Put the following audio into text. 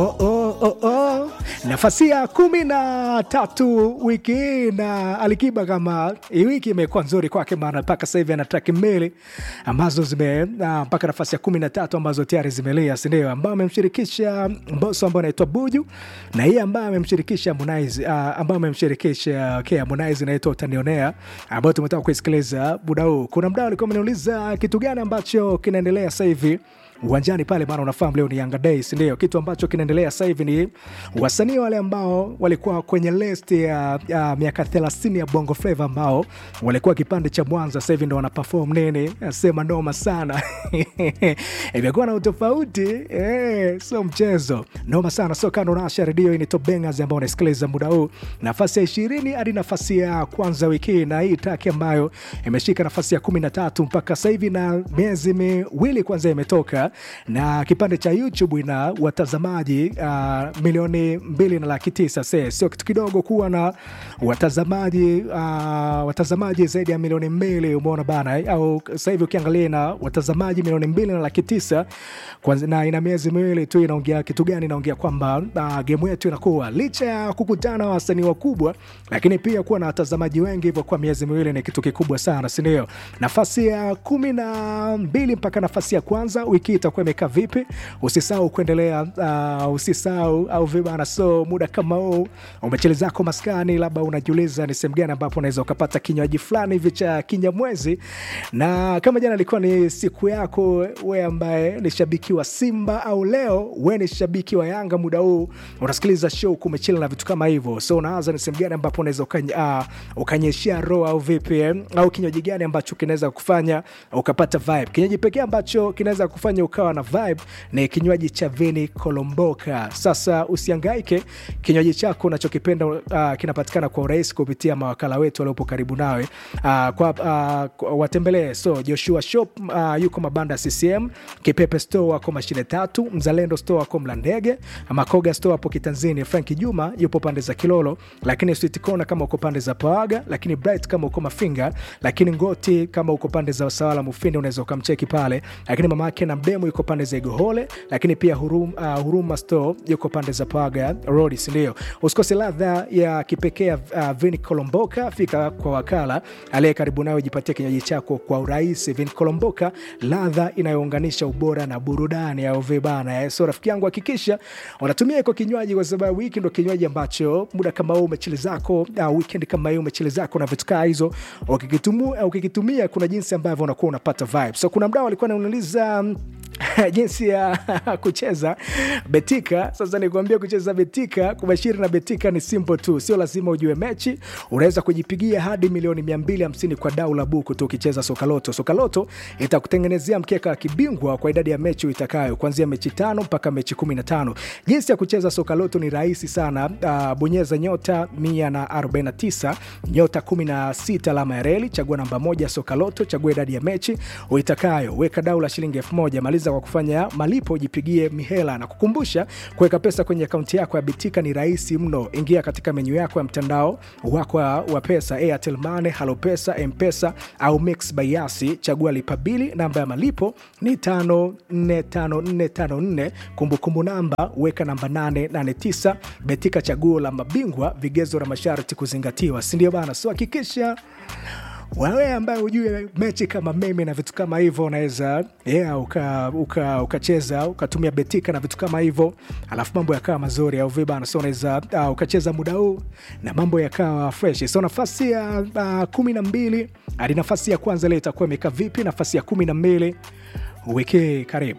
Oh, oh, oh, oh. Nafasi ya kumi na tatu wiki hii na Alikiba, kama hii wiki imekuwa nzuri kwake, maana mpaka sasa hivi ana traki mbili ambazo zime ah, mpaka nafasi ya kumi na tatu ambazo tayari zimelia, sindio, ambayo amemshirikisha Mbosso ambao anaitwa Buju na hii ambayo amemshirikisha Harmonize ah, ambayo amemshirikisha okay, Harmonize inaitwa Utanionea, ambayo tumetoka kuisikiliza muda huu. Kuna mdau alikuwa ameniuliza kitu gani ambacho kinaendelea sasa hivi uwanjani pale, maana unafahamu leo ni Yanga Day, si ndio? Kitu ambacho kinaendelea sasa hivi ni wasanii wale ambao walikuwa kwenye list ya, ya miaka 30 ya Bongo Flava ambao walikuwa kipande cha Mwanza, sasa hivi ndo wana perform nini, sema noma sana imekuwa na utofauti eh, sio mchezo, noma sana. So kando nasha redio, hii ni Top Bangers ambao unasikiliza muda huu, nafasi ya ishirini hadi nafasi ya kwanza wiki hii, na hii taki ambayo imeshika nafasi ya kumi na tatu mpaka sasa hivi na miezi miwili kwanza imetoka na kipande cha YouTube ina watazamaji uh, milioni mbili na laki tisa. Se sio kitu kidogo kuwa na watazamaji uh, watazamaji zaidi ya milioni mbili, umeona bana eh? Au sasa hivi ukiangalia na watazamaji milioni mbili na laki tisa kwanza, na ina miezi miwili tu. Inaongea kitu gani? Inaongea kwamba uh, gemu yetu inakuwa licha ya kukutana na wasanii wakubwa, lakini pia kuwa na watazamaji wengi hivyo kwa miezi miwili ni kitu kikubwa sana, si ndio? Nafasi ya kumi na mbili mpaka nafasi ya kwanza wiki itakuwa imekaa vipi? Usisahau kuendelea, uh, usisahau au vibana. So muda kama huu umechele zako maskani, labda unajiuliza ni sehemu gani ambapo unaweza ukapata kinywaji fulani hivi cha kinyamwezi, na kama jana ilikuwa ni siku yako we ambaye ni shabiki wa Simba au leo we ni shabiki wa Yanga, muda huu unasikiliza show kumechila na vitu kama hivyo, so unaanza ni sehemu gani ambapo unaweza ukany, uh, ukanyeshia roho au vipi eh? au kinywaji gani ambacho kinaweza kufanya ukapata vibe. Kinywaji pekee ambacho kinaweza kufanya ukawa na vibe ni kinywaji cha Vini Kolomboka. Sasa usiangaike, kinywaji chako unachokipenda uh, kinapatikana kwa urahisi kupitia mawakala wetu waliopo karibu nawe. Uh, kwa, uh, watembelee so Joshua Shop uh, yuko mabanda CCM, Kipepe Store wako mashine tatu, Mzalendo Store wako Mlandege, Makoga Store hapo Kitanzini, Frank Juma yupo pande za Kilolo, lakini Sweet Corner kama uko pande za Pawaga, lakini Bright kama uko Mafinga, lakini Ngoti kama uko pande za Sawala Mufindi unaweza ukamcheki pale, lakini mama yake na mdemu yuko pande za Igohole, lakini pia Hurum, uh, Huruma Store yuko pande za Pawaga Road, si ndio? Usikose ladha ya kipekee ya uh, Vini Kolomboka, fika kwa wakala aliye karibu nawe, jipatie kinywaji chako kwa urahisi. Vini Kolomboka, ladha inayounganisha ubora na burudani au vibana. So rafiki yangu, hakikisha unatumia iko kinywaji, kwa sababu hiki ndo kinywaji ambacho muda kama huu umechili zako, uh, weekend kama hii umechili zako na vitu kaa hizo, ukikitumia ukikitumia, kuna jinsi ambavyo unakuwa unapata vibe. So kuna mdau alikuwa anauliza jinsi ya kucheza betika. Sasa nikuambia kucheza betika, kubashiri na betika ni simple tu, sio lazima ujue mechi. Unaweza kujipigia hadi milioni 250 kwa dau la buku tu ukicheza sokaloto. Sokaloto itakutengenezea mkeka wa kibingwa kwa idadi ya mechi uitakayo, kuanzia mechi tano mpaka mechi 15. Jinsi ya kucheza sokaloto ni rahisi sana. Uh, bonyeza nyota 149 nyota 16 alama ya reli, chagua namba moja sokaloto, chagua idadi ya mechi uitakayo, weka dau la shilingi elfu moja maliza kwa kufanya malipo, ujipigie mihela na kukumbusha, kuweka pesa kwenye akaunti yako ya Bitika ni rahisi mno. Ingia katika menyu yako ya mtandao wako wa pesa, Airtel Money, Halo Pesa, Mpesa au Mix by Yasi, chagua lipa bili. Namba ya malipo ni 545454, kumbukumbu namba weka namba 889. Betika, chaguo la mabingwa, vigezo na masharti kuzingatiwa, si ndio bana? So hakikisha wewe ambaye hujue mechi kama mimi na vitu kama hivyo, unaweza yeah, ukacheza uka, uka ukatumia betika na vitu kama hivyo, alafu mambo yakawa mazuri au vibana. So unaweza uh, ukacheza muda huu na mambo yakawa fresh. So nafasi ya uh, kumi na mbili hadi nafasi ya kwanza leo itakuwa imekaa vipi? Nafasi ya kumi na mbili wiki karibu